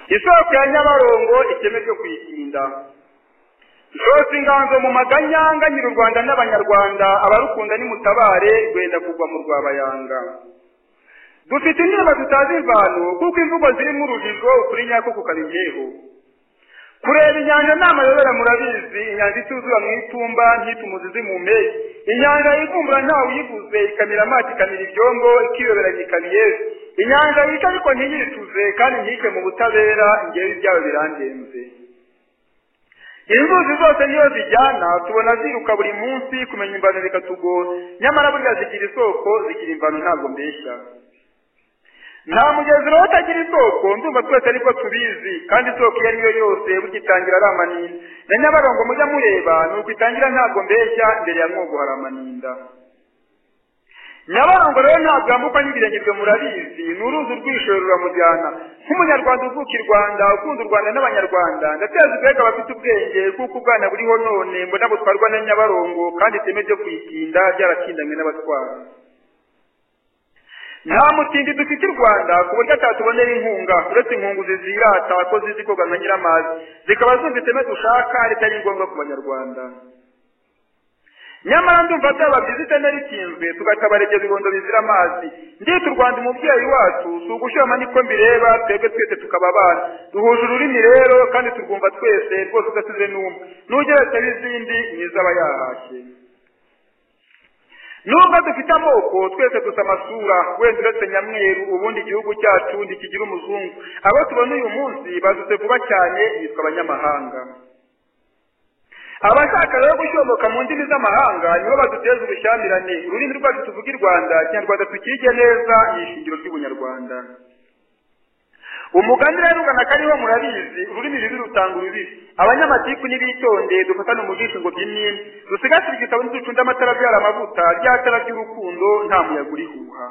isoko ya nyabarongo ikeme ryo kuyitinda rwose inganzo mu maganyanganyira u rwanda n'abanyarwanda abarukunda nimutabare rwenda kugwa mu rwabayanga dufite indirimbo zitazi imvano kuko imvugo zirimo urujijo ukuri nyako kukabijyeho kureba inyanja ni amayobera murabizi inyanja ituzura mu itumba ntitumuze zimume inyanja yivumbura ntawe uyivuze ikamira amazi ikamira ibyombo ikiyoberanya ikamiyezi inyanja yica ariko ntiyicuze kandi ntike mu butabera ngewe ibyawe birangenze inzuzi zose niyo zijyana tubona ziruka buri munsi kumenya imvano bikatugora nyamara burya zigira isoko zigira imvano ntabwo mbeshya nta mugezi rero utagira isoko ndumva twese ariko tubizi kandi isoko iyo ari yo yose bugitangira ari amaninda na nyabarongo mujya mureba ni uko itangira ntabwo mbeshya mbere ya mwogo hari amaninda nyabarongo rero ntabwo yambukwa n'ibirengirwe murabizi ni uruzi urwishoye ruramujyana nk'umunyarwanda uvuka i rwanda ukunda u rwanda n'abanyarwanda ndateza ubwega abafite ubwenge kuko ubwana buriho none mbona butwarwa na nyabarongo kandi iteme ryo kuyitinda ryarakindanywe n'abatwara nta mutindi dufite i rwanda ku buryo atatubonera inkunga uretse inkunguzi zirata ko zizi koga nka nyiramazi zikaba zumva iteme dushaka ritari ngombwa ku banyarwanda nyamara ndumva byaba byiza iteme rikinzwe tugatabarega ibibondo bizira amazi ndita u rwanda umubyeyi wacu si ugushoma niko mbireba twebwe twese tukaba abana duhuje ururimi rero kandi turwumva twese rwose udasize n'umwe n'ugeretse n'izindi ni iz'aba yahashye nubwo dufite amoko twese dusa amasura wenda uretse nyamweru ubundi igihugu cyacu ntikigira umuzungu abo tubona uyu munsi bazutse vuba cyane bitwa abanyamahanga abashaka rero gushyomoka mu ndimi z'amahanga nibo baduteza ubushyamirane ururimi rwacu tuvuga i rwanda kinyarwanda tukige neza ni ishingiro ry'ubunyarwanda umugani rero ugana kariho murabizi ururimi rubi rutanga urubibi abanyamatiku n'ibitonde dufatane umugisha ngo by'imyenda dusigasire igitabo ntiducunde amatara abyara amavuta ryatara ry'urukundo nta muyaga urihuha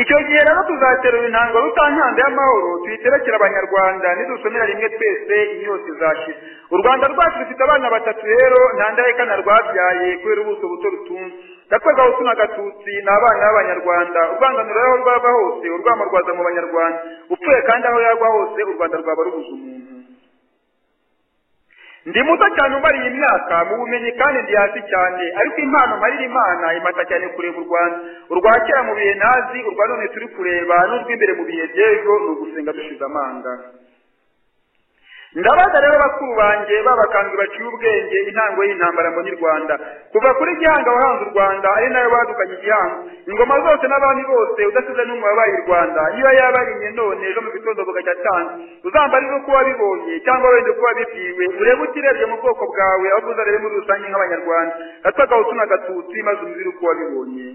icyo gihe rero tuzaterura intango rutankanda y'amahoro tuyiterekere abanyarwanda nidusomera rimwe twese inyota izashira u rwanda rwacu rufite abana batatu rero nta ndahekana rwabyaye kubera ubuso buto rutunze gakwega hose n'agatutsi ni abana b'abanyarwanda urwanganuro aho rwava hose urwamo rwaza mu banyarwanda upfuye kandi aho yagwa hose u rwanda rwaba rubuze umuntu ndi muto cyane umara iyi myaka mu bumenyi kandi ndi hasi cyane ariko impano marira imana imata cyane kureba u rwanda urwa kera mu bihe ntazi urwa none turi kureba n'urw'imbere mu bihe by'ejo ni ugusenga dushize amanga ndabaza rero bakuru banjye b'abakambwe baciye ubwenge intango y'intambara mbona i rwanda kuva kuri gihanga wahanze u rwanda ari nayo badukanye igihango ingoma zose n'abami bose udasize n'umwe wabaye i rwanda niba yaba ari imwe none ejo mu gitondo bugacya atanze uzambarire uko wabibonye cyangwa wenda uko wabibwiwe urebe utirebye mu bwoko bwawe ahubwo uzarebe muri rusange nk'abanyarwanda gatwagahutu n'agatutsi maze umubiri uko wabibonye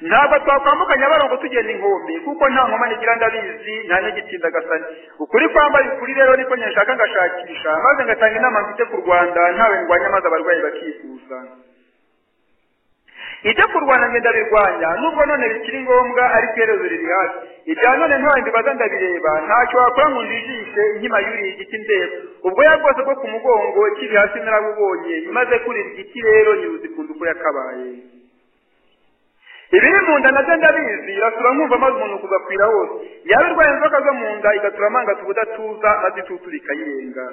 ntabwo twakwambuka nyabarongo tugenda inkombe kuko nta nkomane igira ndabizi nta n'igitinda gasani ukuri kwambaye ukuri rero niko nyashaka ngashakisha maze ngatanga inama mfite ku rwanda ntawe ndwanya maze abarwayi bakifuza ibyo kurwana ngenda birwanya nubwo none bikiri ngombwa ariko iherezo riri hafi ibya none ntawe mbibaza ndabireba ntacyo wakora ngo njijishe inkima yuriye igiti ndeba ubwoya bwose bwo ku mugongo kiri hasi narabubonye maze kurira igiti rero ntiwuzikunda uko yakabaye ibiri mu nda nabyo ndabizi irasura nkumva maze umuntu kugakwira hose yaba irwaye inzoka zo mu nda igatura amangata ubudatuza maze itutu ikayirenga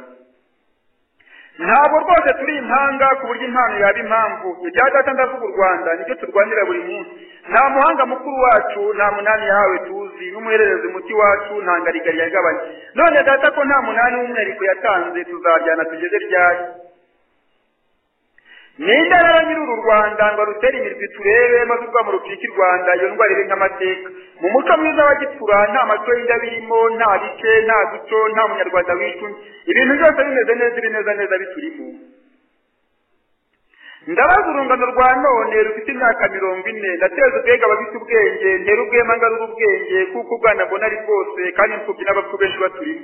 ntabwo rwose turi impanga ku buryo impano yaba impamvu ibya data ndavuga u rwanda nicyo turwanira buri munsi nta muhanga mukuru wacu nta munani yahawe tuzi n'umuhererezi muti wacu nta ngarigari yagabanye none data ko nta munani w'umwihariko yatanze tuzajyana tugeze ryari ninde rero nyiri uru rwanda ngo arutere imirwi turebe maze urwamo rupfike i rwanda iyo ndwara ibe nk'amateka mu muco mwiza wa gipfura nta maco y'inda birimo nta bice nta duco nta munyarwanda wicunye ibintu byose bimeze neza ibi neza neza biturimo ndabaza urungano rwa none rufite imyaka mirongo ine ndateza ubwega abafite ubwenge ntera ubwema ngarura ubwenge kuko ubwana mbona ari bwose kandi imfubyi n'abapfu benshi baturimo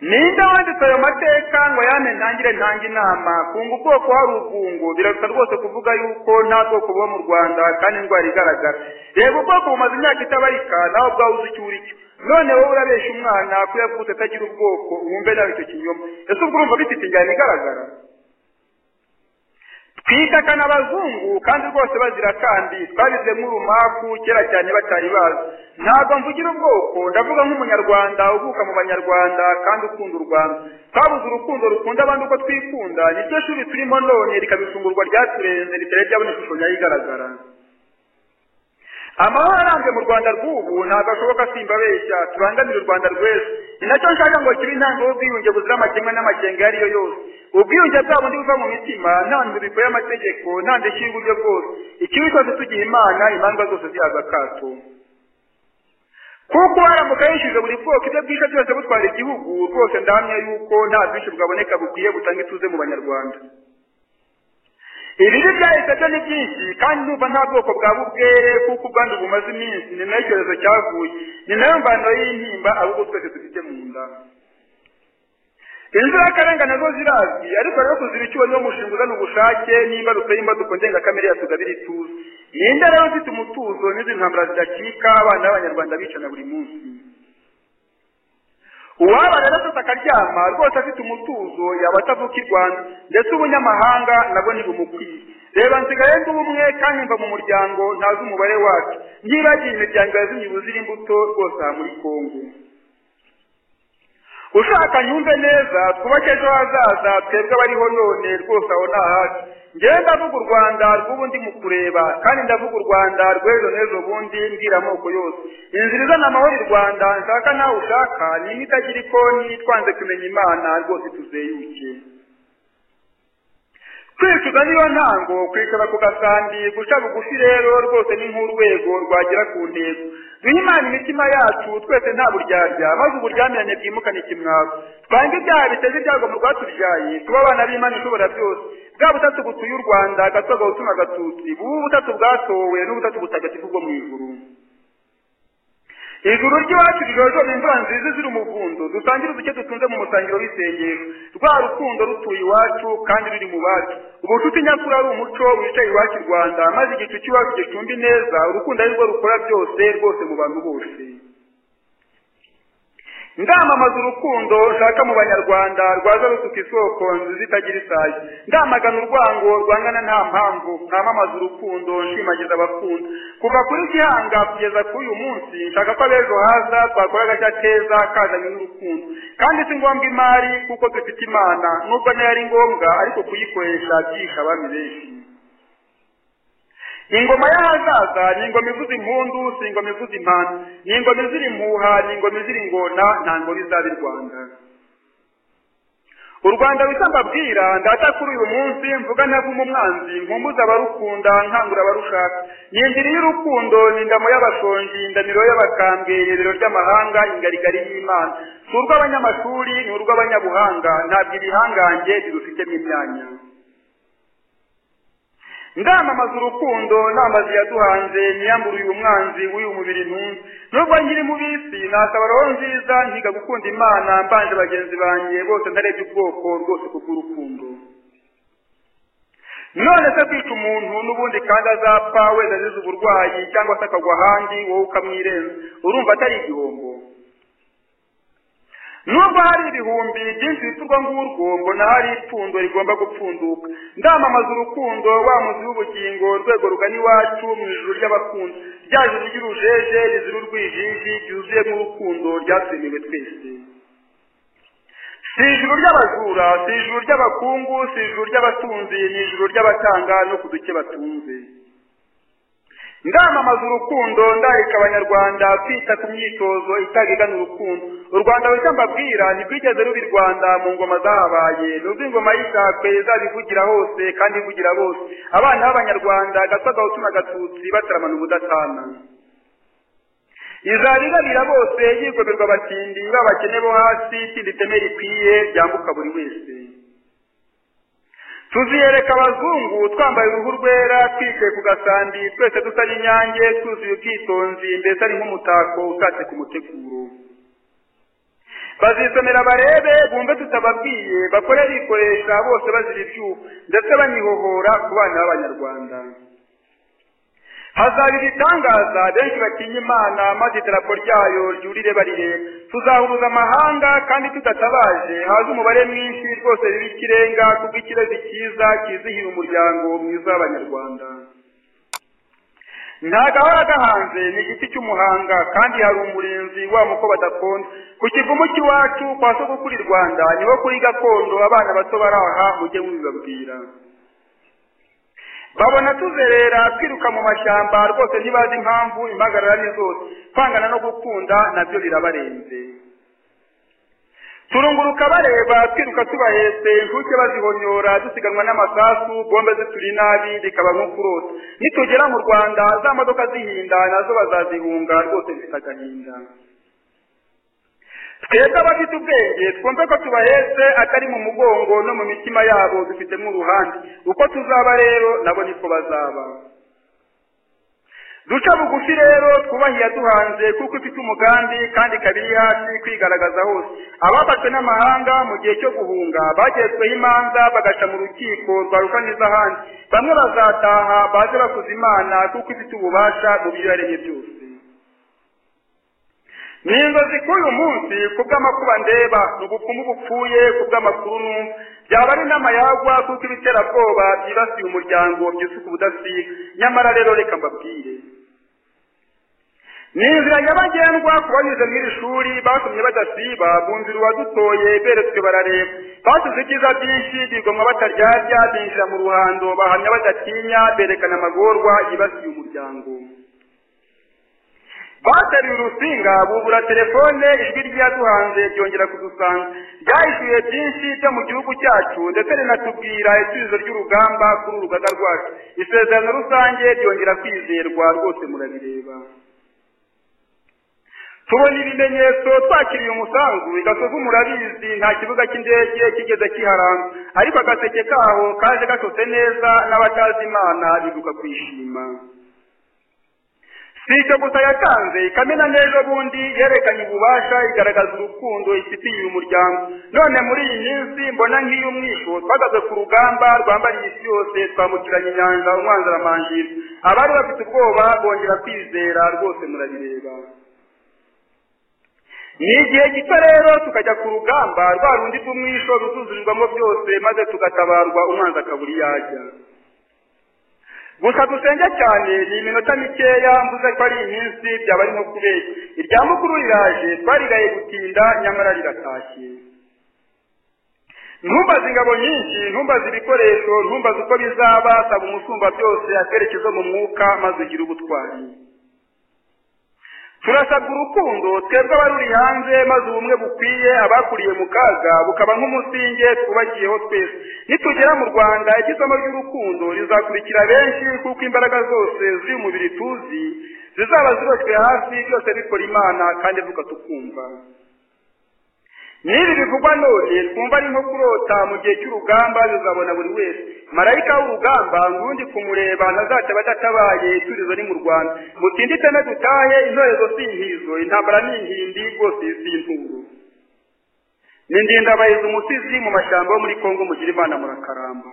ninde wanditse ayo mateka ngo yame ntangire ntanga inama kunga ubwoko hari ubwungo biraruta rwose kuvuga yuko nta bwoko buba mu rwanda kandi indwara igaragara reba ubwoko bumaze imyaka itabarika nawe ubwawe uzi icyo uri cyo none wowe urabesha umwana ko yavutse atagira ubwoko wumve nawe icyo kinyoma ese ubwo urumva bifite injyana igaragara twitakana abazungu kandi rwose bazira kandi twabize nk'urumaku kera cyane batari bazi ntabwo mvugira ubwoko ndavuga nk'umunyarwanda uvuka mu banyarwanda kandi ukunda u rwanda twabuze urukundo rukunda abandi uko twikunda niryo shuri turimo none rikaba ifungurwa ryaturenze ritari ryabona ishusho nyayo igaragara amahoro arambye mu rwanda rw'ubu ntabwo ashoboka simbabeshya tubangamire u rwanda rw'ejo ni nacyo nshaka ngo kibe intango y'ubwiyunge buzira amakemwa n'amakenga iyo ariyo yose ubwiyunge bwabo ntibuva mu mitima nta nzu bikoye amategeko nta ndishyi y'uburyo bwose ikibi cyose tugiye imana imanza zose zihabwa akato kuko haramuka yishyuje buri bwoko ibyo bwishe byose butwara igihugu rwose ndahamya yuko nta bwinshi bwaboneka bukwiye butanga ituze mu banyarwanda ibibi byahise byo ni byinshi kandi numva nta bwoko bwa bubwere kuko ubwandu bumaze iminsi ni nayo icyorezo cyavuye ni nayo mvano y'intimba ahubwo twese dufite mu nda inzirakarengane zo zirazwi ariko rero kuziba icyuho niwo mushinga uzana ubushake n'imbarutso y'imbaduko ndengakamere ya tugabire ituze ninde rero ufite umutuzo n'izi ntambara zidacika abana b'abanyarwanda bicana buri munsi uwaba rero afite akaryama rwose afite umutuzo yaba atavuka i rwanda ndetse ubunyamahanga nabwo ntibumukwiye reba nsigaye ndi umwe kandi mva mu muryango ntazi umubare wacu ntibagiye imiryango yazimye ubuzira imbuto rwose aha muri kongo ushaka nyumve neza twubake ejo hazaza twebwe abariho none rwose aho ni ahacu ngewe ndavuga u rwanda rw'ubundi mu kureba kandi ndavuga u rwanda rw'ejo n'ejo bundi mbwira amoko yose inzira izana amahoro i rwanda nshaka nawe ushaka ni imwe itagira ikoni twanze kumenya imana rwose tuzeyuke kwicuza niyo ntango kwicara ku gasambi guca bugufi rero rwose ni nk'urwego rwagera ku ntego duhe imana imitima yacu twese nta buryarya maze uburyamirane bwimukane ikimwaro twange ibyaha biteze ibyago mu rwatubyaye tuba abana b'imana ishobora byose bwa butatu butuye u rwanda agatwaga gutuma agatutsi bubu butatu bwatowe n'ubutatu butagatifu bwo mu ijuru ijuru ry'iwacu rijojoba imvura nziza izira umuvundo dusangire uduke dutunze mu musangiro w'isengesho rwa rukundo rutuye iwacu kandi ruri mu bacu ubucuti nyakuri ari umuco wicaye iwacu i rwanda maze igicu cy'iwacu gicumbi neza urukundo ari rwo rukora byose rwose mu bantu bose ndamamaza urukundo nshaka mu banyarwanda rwaza rusuka isoko nziza itagira isazi ndamagana urwango rwangana nta mpamvu ntamamaza urukundo nshimagiza abakunda kuva kuri gihanga kugeza kuri uyu munsi nshaka ko ab'ejo haza twakora agashya keza kazanye n'urukundo kandi si ngombwa imari kuko dufite imana nubwo nayo ari ngombwa ariko kuyikoresha byihisha abami benshi ni ingoma y'ahazaza ni ingoma ivuza impundu si ingoma ivuza impanda ni ingoma izira impuha ni ingoma izira ingona nta ngoma izaba i rwanda u rwanda rusa mbabwira ndata kuri uyu munsi mvuga ntavumo umwanzi nkumbuza abarukunda nkangura abarushaka ni indiri y'urukundo ni ingamo y'abashonji indamiro y'abakambwe irerero ry'amahanga ingarigari y'imana si urw'abanyamashuri ni urw'abanyabuhanga ntabwo ibihangange birufitemo imyanya ndamamaza urukundo namazi yaduhanze niyambura uyu mwanzi w'uyu mubiri ntunze nubwo nkiri mu bisi nasaba roho nziza nkiga gukunda imana mbanje bagenzi banjye bose ndarebye ubwoko rwose kubw'urukundo none se kwica umuntu n'ubundi kandi azapfa wenda azize uburwayi cyangwa se akagwa ahandi wowe ukamwirenza urumva atari igihombo nubwo hari ibihumbi byinshi biturwa ngurwo mbona hari ipfundo rigomba gupfunduka ndamamaza urukundo wa muzi w'ubugingo rwego rugana iwacu mu ijuru ry'abakunda rya juru ry'urujeje rizira urwijiji ryuzuyemo urukundo ryatwemewe twese si ijuru ry'abajura si ijuru ry'abakungu si ijuru ry'abatunzi ni ijuru ry'abatanga no ku duke batunze ndamamaza urukundo ndarika abanyarwanda kwita ku myitozo itagigana urukundo u rwanda rushya mbabwira ntirwigeze ruba i rwanda mu ngoma zahabaye nubwo ingoma y'ishakwe izabivugira hose kandi ivugira bose abana b'abanyarwanda agatwagahutu n'agatutsi bataramana ubudatana izabirabira bose yigomerwa abatindi b'abakene bo hasi itindi iteme rikwiye ryambuka buri wese tuziyereka abazungu twambaye uruhu rwera twicaye ku gasambi twese dusa n'inyange twuzuye ubwitonzi mbese ari nk'umutako utatse ku muteguro bazisomera barebe bumve tutababwiye bakore bikoresha bose bazira ibyuho ndetse banihohora ku bana b'abanyarwanda hazaba ibitangaza benshi batinya imana maze idarapo ryayo ryurire barire tuzahuruza amahanga kandi tudatabaje haze umubare mwinshi rwose biba ikirenga kubw'ikirezi cyiza kizihiye umuryango mwiza w'abanyarwanda ntagahora gahanze ni igiti cy'umuhanga kandi hari umurinzi wa muko badakunda ku kivumu cy'iwacu kwa sogokuru i rwanda niho kuri gakondo abana bato baraha mujye mubibabwira babona tuzerera twiruka mu mashyamba rwose ntibazi impamvu impagarara ni zose kwangana no gukunda nabyo birabarenze turunguruka bareba twiruka tubahetse inkuke bazihonyora dusiganwa n'amasasu bombe zituri nabi bikaba nko kurota nitugera mu rwanda za modoka zihinda nazo bazazihunga rwose zifite agahinda twebwe abafite ubwenge twumve ko tubahetse atari mu mugongo no mu mitima yabo dufitemo uruhande uko tuzaba rero nabo niko bazaba duca bugufi rero twubahiye yaduhanze kuko ifite umugambi kandi ikaba iri hafi kwigaragaza hose abafashwe n'amahanga mu gihe cyo guhunga bagezweho imanza bagaca mu rukiko rwa rukanizahandi bamwe bazataha baze bakuza imana kuko ifite ububasha mu byo yaremye byose ni inzozi k'uyu munsi ku bw'amakuba ndeba ni ubupfumu bupfuye ku bw'amakuru numva byaba ari n'amayagwa kuko ibiterabwoba byibasiye umuryango byusuka ubudasiga nyamara rero reka mbabwire ni inzira nyabagendwa ku banyuze mw'iri shuri batumye badasiba bunzira uwadutoye beretswe barareba basize ibyiza byinshi bigomwa bataryarya binjira mu ruhando bahamya badatinya berekana amagorwa yibasiye umuryango bateruye urusinga bubura telefone ijwi ryaduhanze ryongera kudusanga ryahishuye byinshi byo mu gihugu cyacu ndetse rinatubwira isubizo ry'urugamba kuri urugaga rwacu isezerano rusange ryongera kwizerwa rwose murabireba tubona ibimenyetso twakiriye umusanzu igasozi murabizi nta kibuga cy'indege kigeze kiharanga ariko agaseke kaho kaje gasotse neza n'abatazi imana bibuka kwishima si icyo gusa yatanze ikamena n'ejo bundi yerekanye ububasha igaragaza urukundo ifitiye uyu muryango none muri iyi minsi mbona nk'iy'umwisho twagaze ku rugamba rwambariye isi yose twambukiranya inyanja umwanzaramanjiri abari bafite ubwoba bongera kwizera rwose murabireba ni igihe gito rero tukajya ku rugamba rwa rundi rw'umwisho ruzuzurirwamo byose maze tugatabarwa umwanzi akabura iyo ajya gusa dusenge cyane ni iminota mikeya mvuze ko ari iminsi byaba ari nko kubeshya irya mukuru riraje twarigaye gutinda nyamara riratashye ntumbaze ingabo nyinshi ntumbaze ibikoresho ntumbaze uko bizaba saba umusumba byose akerekezo mu mwuka maze ugire ubutwari turasabwa urukundo twebwe abaruri hanze maze ubumwe bukwiye abakuriye mu kaga bukaba nk'umusinge twubakiyeho twese nitugera mu rwanda igisomo ry'urukundo rizakurikira benshi kuko imbaraga zose ziri mu mubiri tuzi zizaba ziboshywe hasi byose bikora imana kandi vuga tukumva n'ibi bivugwa none twumva ari nko kurota mu gihe cy'urugamba bizabona buri wese marayika w'urugamba ngundi kumureba ntazataba adatabaye iturizo ni mu rwanda mutindite no dutahe intorezo si intizo intambara ni inkindi rwose iyi si inturo ni ndindabahizi umusizi mu mashyamba yo muri kongo mugira imana murakaramba